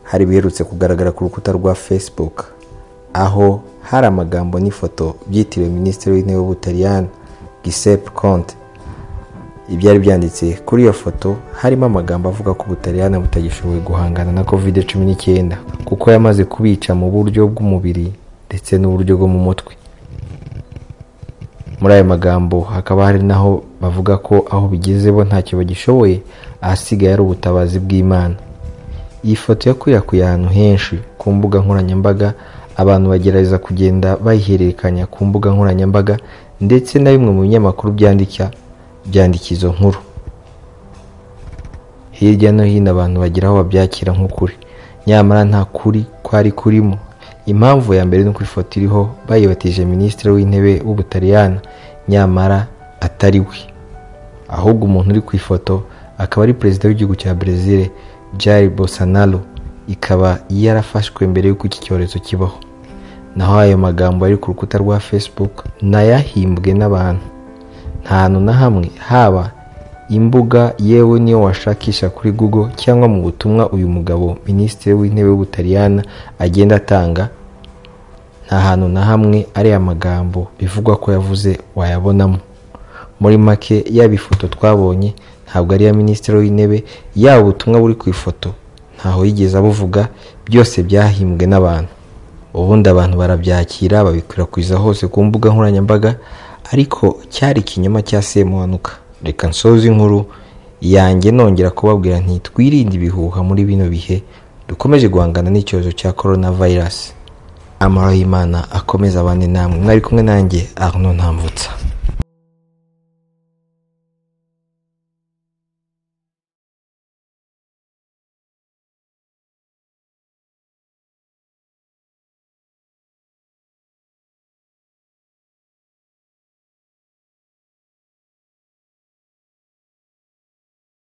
hari biherutse kugaragara ku rukuta rwa facebook aho hari amagambo n'ifoto byitiriwe minisitiri w'intebe w'ubutaliyani gisepe konte ibyari byanditse kuri iyo foto harimo amagambo avuga ko ubutaliyani butagishoboye guhangana na kovide cumi n'icyenda kuko yamaze kubica mu buryo bw'umubiri ndetse n'uburyo bwo mu mutwe muri ayo magambo hakaba hari naho bavuga ko aho bigeze bo ntacyo bagishoboye ahasigaye ari ubutabazi bw'imana iyi foto yakwirakwiye ahantu henshi ku mbuga nkoranyambaga abantu bagerageza kugenda bayihererekanya ku mbuga nkoranyambaga ndetse na bimwe mu binyamakuru byandika byandika izo nkuru hirya no hino abantu bagira aho babyakira nk'ukuri nyamara nta kuri kwari kurimo impamvu ya mbere ni uko ifoto iriho bayibatije minisitiri w'intebe w'ubutaliyani nyamara atari we ahubwo umuntu uri ku ifoto akaba ari perezida w'igihugu cya brezil Jair Bolsonaro ikaba yarafashwe mbere y'uko iki cyorezo kibaho naho ayo magambo ari ku rukuta rwa facebook nayahimbwe n'abantu nta hantu na hamwe haba imbuga yewe niyo washakisha kuri google cyangwa mu butumwa uyu mugabo minisitiri w'intebe w'ubutaliyani agenda atanga nta hantu na hamwe ari amagambo bivugwa ko yavuze wayabonamo muri make yaba ifoto twabonye ntabwo ari iya minisitiri w'intebe yaba ubutumwa buri ku ifoto ntaho yigeze abuvuga byose byahimbwe n'abantu ubundi abantu barabyakira babikwirakwiza hose ku mbuga nkoranyambaga ariko cyari ikinyoma cya semuhanuka reka nsoza inkuru yanjye nongera kubabwira nti twirinde ibihuha muri bino bihe dukomeje guhangana n'icyorezo cya korona vayirasi amahoro y'imana akomeze abane namwe mwari kumwe nanjye arno ntambutsa